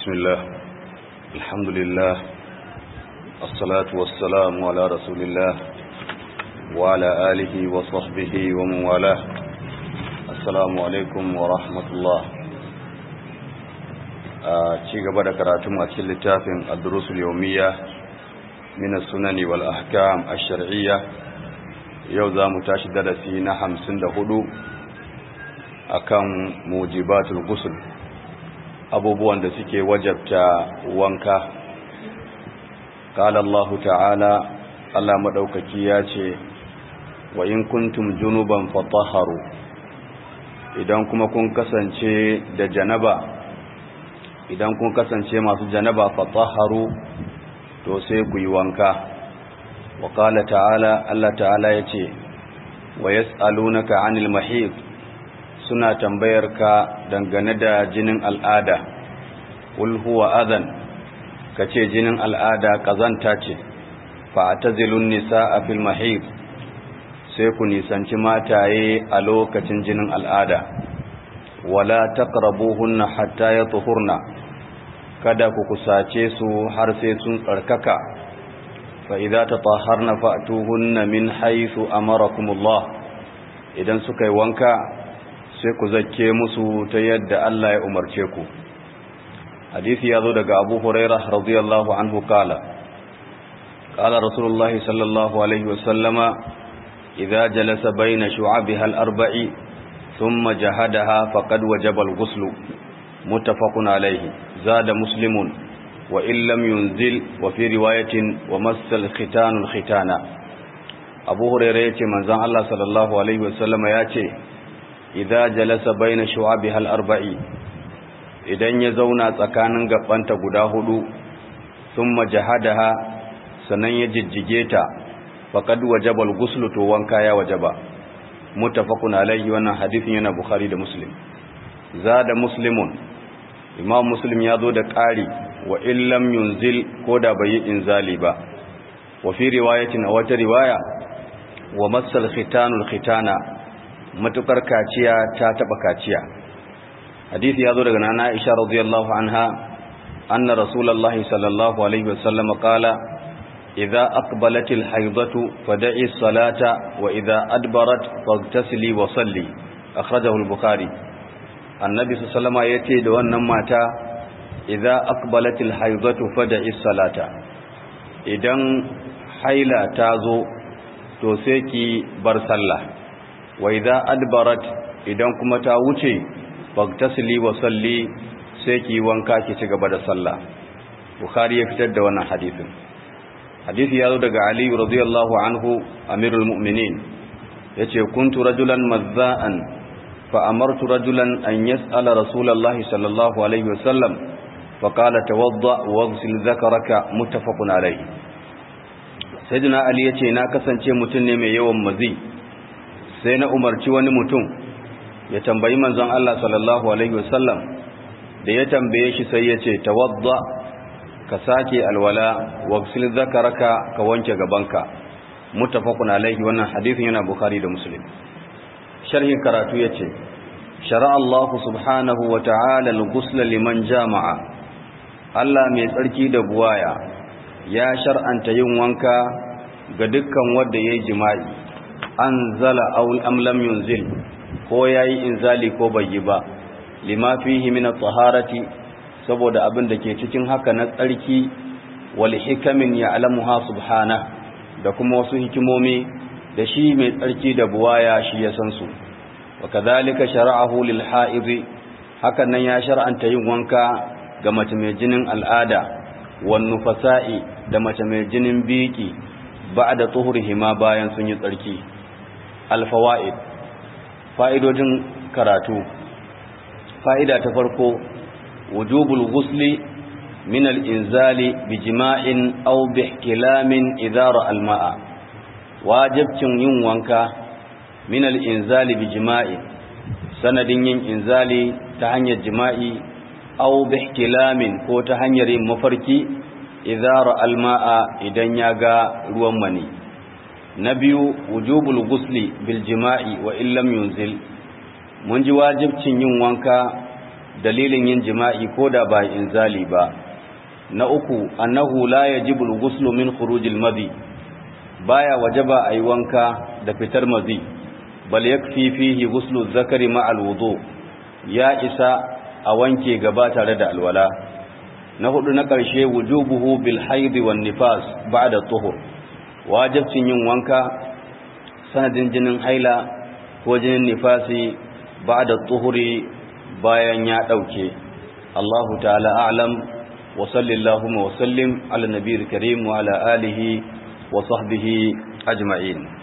بسم الله الحمد لله الصلاة والسلام على رسول الله وعلى آله وصحبه ومن والاه السلام عليكم ورحمة الله ci gaba da karatun a cikin littafin ad-durusul yawmiyya min as-sunan wal ahkam ash-shar'iyya yau zamu tashi darasi na 54 akan mujibatul ghusl abubuwan da suke wajabta wanka qala Allah ta'ala Allah madaukaki ya ce wa in kuntum junuban fatahharu idan kuma kun kasance da janaba idan kun kasance masu janaba fatahharu to sai ku yi wanka wa qala ta'ala Allah ta'ala yace wa yas'alunaka 'anil mahid suna tambayar ka dangane da jinin al'ada qul huwa adhan kace jinin al'ada kazanta ce fa atazilun nisaa fil mahid sai ku nisanci mataye a lokacin jinin al'ada wala taqrabuhunna hatta yatuhurna kada ku kusace su har sai sun tsarkaka fa idza tatahharna fa'tuhunna min haythu amarakumullah idan suka yi wanka sai ku zakke musu ta yadda Allah ya umarce ku hadisi ya zo daga Abu Hurairah radiyallahu anhu kala qala rasulullahi sallallahu alaihi wasallama idza jalasa baina shu'abiha al-arba'i thumma jahadaha faqad wajaba al-ghusl muttafaqun alayhi zada muslimun wa in lam yunzil wa fi riwayatin wa massal khitanu al-khitana Abu Hurairah yace manzon Allah sallallahu alaihi wasallama yace idza jalasa baina shu'abiha al-arba'i idan ya zauna tsakanin gabanta guda hudu thumma jahadaha sanan ya jijjige ta faqad wajaba al-ghusl to wanka ya wajaba muttafaqun alayhi wannan hadisin yana bukhari da muslim zada muslimun imam muslim ya zo da ƙari wa illam yunzil ko da bai yi inzali ba wa fi riwayatin a wata riwaya wa massal khitanul khitana matukar kaciya ta taba kaciya hadisi ya zo daga nana Aisha radiyallahu anha anna rasulullahi sallallahu alaihi wasallam qala idza aqbalatil haidatu fad'i salata wa idza adbarat faghtasili wa salli akhrajahu al-bukhari annabi sallallahu alaihi yace da wannan mata idza aqbalatil haidatu fad'i salata idan haila ta zo to sai ki bar sallah wa idza adbarat idan kuma ta wuce fagtasili wa salli sai ki wanka ki ci gaba da sallah bukhari ya fitar da wannan hadisin hadisi ya zo daga ali radiyallahu anhu amirul mu'minin yace kuntu rajulan mazza'an fa amartu rajulan an yas'ala rasulullahi sallallahu alaihi wasallam fa qala tawadda waghsil dhakaraka muttafaqun alayhi sayyidina ali yace na kasance mutun ne mai yawan mazi sai na umarci wani mutum ya tambayi manzon Allah sallallahu alaihi wasallam da ya tambaye shi sai ya ce tawadda ka sake alwala wagsil zakaraka ka wanke gabanka muttafaqun alaihi wannan hadisin yana bukhari da muslim sharhin karatu yace shara'a Allah subhanahu wa ta'ala al-ghusl liman jama'a Allah mai tsarki da buwaya ya shar'anta yin wanka ga dukkan wanda yayi jima'i anzala aw am lam yunzil ko yayi inzali ko bai yi ba lima fihi min at-taharati saboda abin da ke cikin haka na tsarki wal hikamin ya'lamuha subhana da kuma wasu hikimomi da shi mai tsarki da buwaya shi ya san su wa kadhalika shara'ahu lil ha'id hakan nan ya shar'anta yin wanka ga mace mai jinin al'ada wan nufasa'i da mace mai jinin biki ba'da tuhurihima bayan sun yi tsarki al-fawaid fa'idojin karatu fa'ida ta farko wujubul gusli min al'inzali bi jima'in au bi kilamin idara alma'a wajibcin yin wanka min al'inzali bi jima'in sanadin yin inzali ta hanyar jima'i au bi kilamin ko ta hanyar yin mafarki idara alma'a idan ya ga ruwan mani na biyu wujubul gusli bil jima'i wa illam yunzil mun ji wajibcin yin wanka dalilin yin jima'i ko da ba inzali ba na uku annahu la yajibu al-ghuslu min khurujil madhi baya wajaba ayi wanka da fitar mazi bal yakfi fihi ghuslu zakari ma al-wudu ya isa a wanke gaba tare da alwala na hudu na ƙarshe wujubuhu bil haidi wan nifas ba'da tuhur wajibcin yin wanka sanadin jinin haila ko jinin nifasi ba'da tuhuri bayan ya dauke Allahu ta'ala a'lam wa sallallahu wa sallim ala nabiyil karim wa ala alihi wa sahbihi ajma'in